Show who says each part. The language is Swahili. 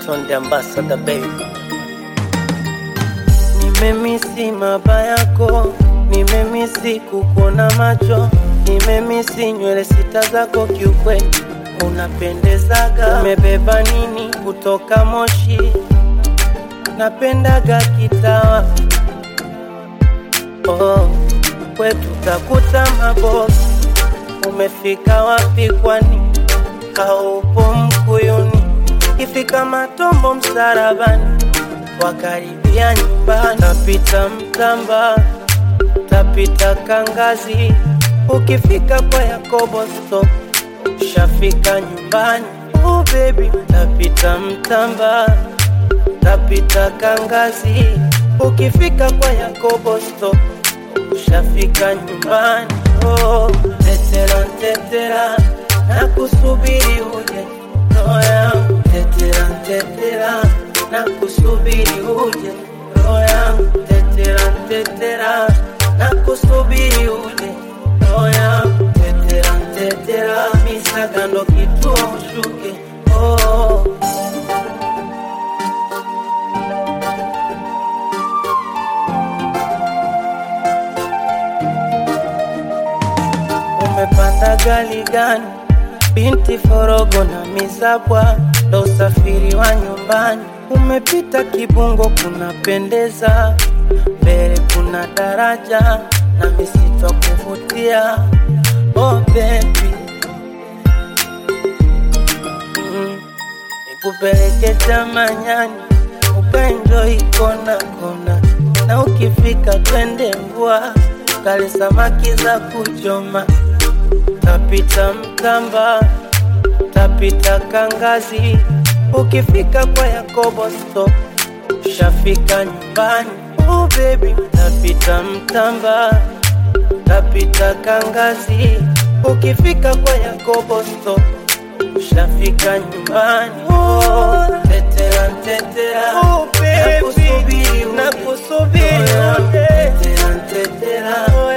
Speaker 1: Tonde Ambassador baby. Nimemisi maba yako, nimemisi kukuona macho, nimemisi nywele sita zako, kiukweli unapendezaga. Umebeba nini kutoka Moshi? Napendaga kitawa oh, kwetu takuta mabosi. Umefika wapi kwani? Haupo Mkuyuni, ifika Matombo msarabani, wakaribia nyumbani, tapita Mtamba, tapita Kangazi, ukifika kwa Yakobo stop, ushafika nyumbani. Oh baby, tapita Mtamba, tapita Kangazi, ukifika kwa Yakobo stop, ushafika nyumbani. Oh, tetera tetera, nakusubiri uje roho yangu, tetera tetera, nakusubiri uje roho yangu, tetera tetera, nakusubiri uje roho yangu, tetera tetera, misaga ndo kituo ushuke oh. Umepanda gari gani? Binti Forogo na Mizabwa, ndo usafiri wa nyumbani. Umepita Kibungo, kunapendeza, mbele kuna daraja na misitu ya kuvutia. Oh baby, mm, nikupeleke Chamanyani ukaenjoy kona kona, na ukifika twende Mbwa kale samaki za kuchoma tapita Mtamba, tapita Kangazi, ukifika kwa Yakobo stop, ushafika nyumbani. Oh baby, tapita Mtamba, tapita Kangazi, ukifika kwa Yakobo stop, ushafika nyumbani. Oh, tetera tetera,
Speaker 2: Oh, baby,
Speaker 1: nakusubiri uje.
Speaker 2: nakusubiri
Speaker 1: Oh,
Speaker 2: uje.
Speaker 1: tetera tetera,